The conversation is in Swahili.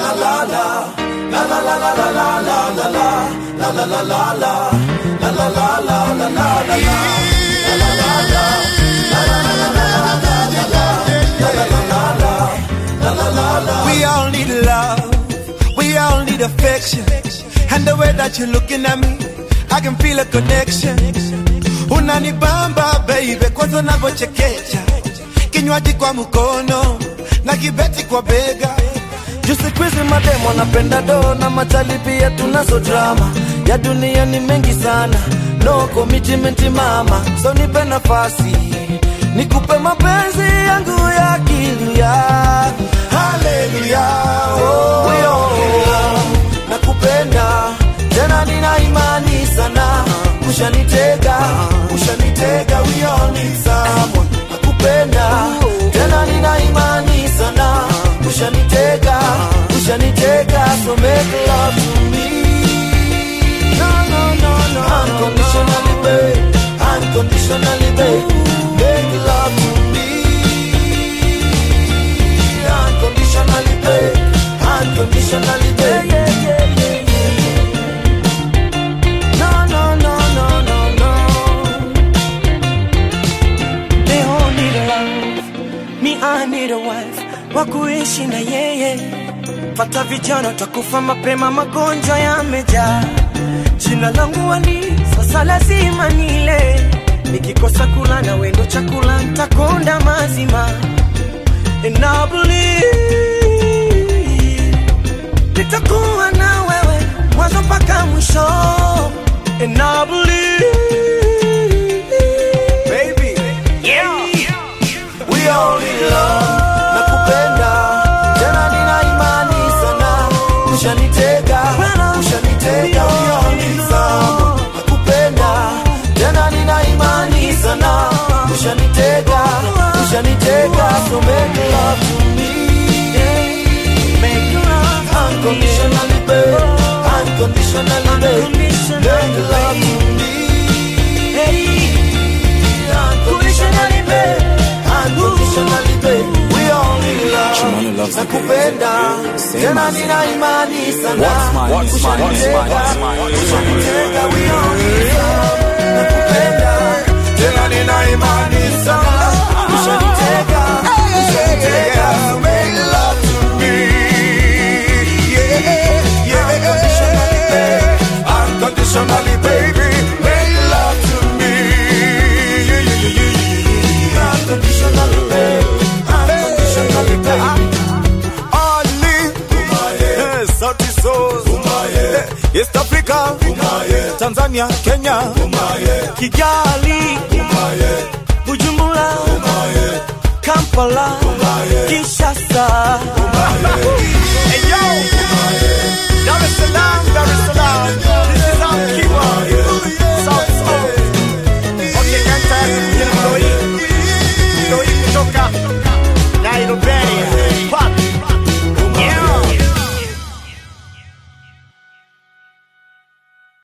We all need love, we all need affection. And the way that you're looking at me, I can feel a connection. Unanibamba baby, kwanza unavyochekecha, kinywaji kwa mkono na kibeti kwa bega. Juu siku hizi mademo anapenda do na machali pia tunazo drama ya dunia ni mengi sana, no commitment mama, so nipe nafasi nikupe mapenzi yangu ya kilia. Haleluya, oh, oh, nakupenda tena, nina imani sana, ushanitega, ushanitega, we all need someone. Nakupenda tena, nina imani sana, ushanitega, ushanitega, so make love to me. No, no, no, no, unconditionally, babe, unconditionally, babe, make love to me. Unconditionally, babe, unconditionally, babe. Yeah, yeah, yeah, yeah. No, no, no, no, no, no. They all need a love, me I need a wife wa kuishi na yeye. Pata vijana takufa mapema, magonjwa yamejaa. Jina langu Ali, sasa lazima nile. Nikikosa kula na wendo chakula, ntakonda mazima. And I believe nitakuwa na wewe mwanzo mpaka mwisho. And I believe Baby, We all need love. Nakupenda tena, nina imani sana, ushanitega, ushanitega. We all need love. Nakupenda tena, nina imani sana, ushanitega, ushanitega. So make love to me, make love unconditionally, babe, unconditionally, babe. Make love to me, unconditionally, babe, unconditionally, babe. We all need love. Nakupenda tena, nina imani sana, ushanitega, ushanitega. We all need love. Nakupenda tena, nina imani sana, ushanitega, ushanitega. Make love to me, yeah, yeah. Unconditionally, babe. unconditionally, baby, make love to me. Yeah, yeah, yeah, yeah, yeah. Unconditionally, babe. Unconditionally, babe. Ali, eh, Sauti Sol, eh, East Africa, Tanzania, Kenya, Kigali, Bujumbura, Kampala, Kinshasa,